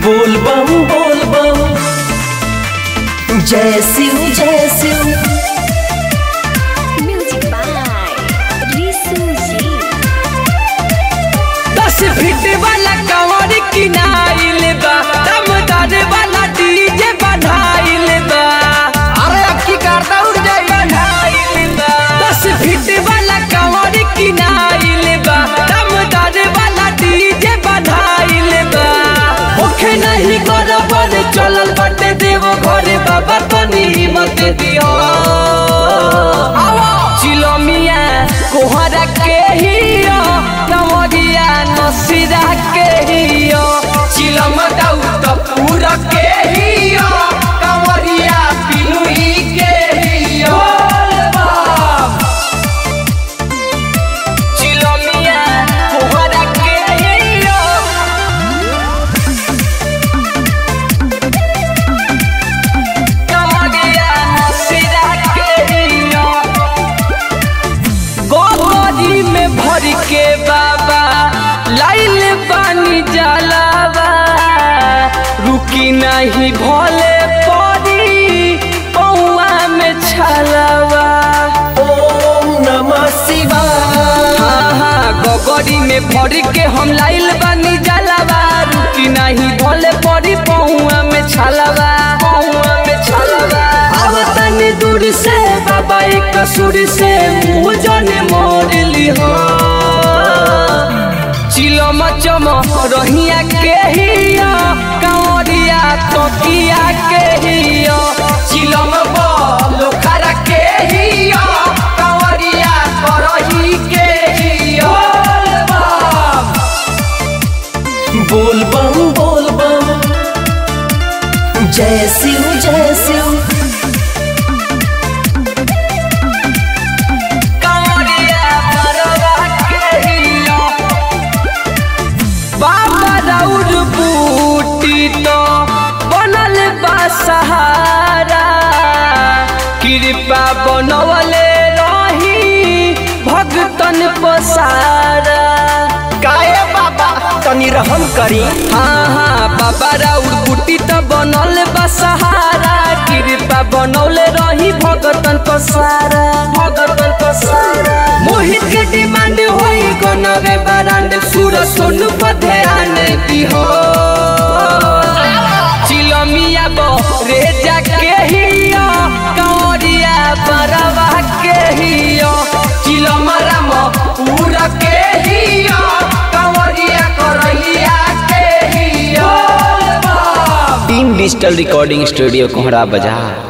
बोल बम बोल बम जय शिव जय Shiv Music by Risu Ji. दस फीट वाला कंवर किनाइल बा दमदार वाला डीजे बनाइल बा अरे अब की करता उड़ जाई बनाइल बा दस फीट वाला कंवर किनाइल बा दमदार वाला डीजे बनाइल बा ओखे नहीं बराबर चलल बाटे देव घरे बाबा तनी हिम्मत दियो चिलमिया कोहरा के हियो नवरिया नसीरा के हियो चिलम दाऊ त पूरा के हियो कंवरिया पिनुई के हियो चिलमिया कोहरा के हियो कंवरिया नसीरा के हियो गोबरी में भर के बाबा लाइल पानी जलावा रुकी नहीं भोले पड़ी पौआ में छलावा ओम नमः शिवाय हाँ हाँ गोगरी में भर के हम लाइल बानी जलावा रुकी नहीं भोले पड़ी पौआ में छलावा पौआ में छलावा अब तनी दूर से बाबा एक सुर से मुँह जाने मोर ली हो चिलम चम रहिया के हिया कांवरिया तकिया के हिया चिलम लोखरा के हिया कांवरिया करही के हिया बोल बम बोल बम जय शिव जय शिव कांवरिया परवा के हिया बाबा राउर बूटी तो बनल बा सहारा कृपा बनवले रही भगतन पसारा काहे बाबा तनी रहम करी हाँ हाँ बाबा राउर बूटी तो बनल बा सहारा कृपा बनौले रही भगतन पसारा भगतन पसारा मोहित के डिमांड होई गनवे बरांड सुर सोन पर ध्यान दिहो चिलमिया बो रे जाके हियो कंवरिया बरवा के हियो चिलमरा मो पूरा के हियो कंवरिया करहिया के हियो टीम डिजिटल रिकॉर्डिंग स्टूडियो कोहरा बाजार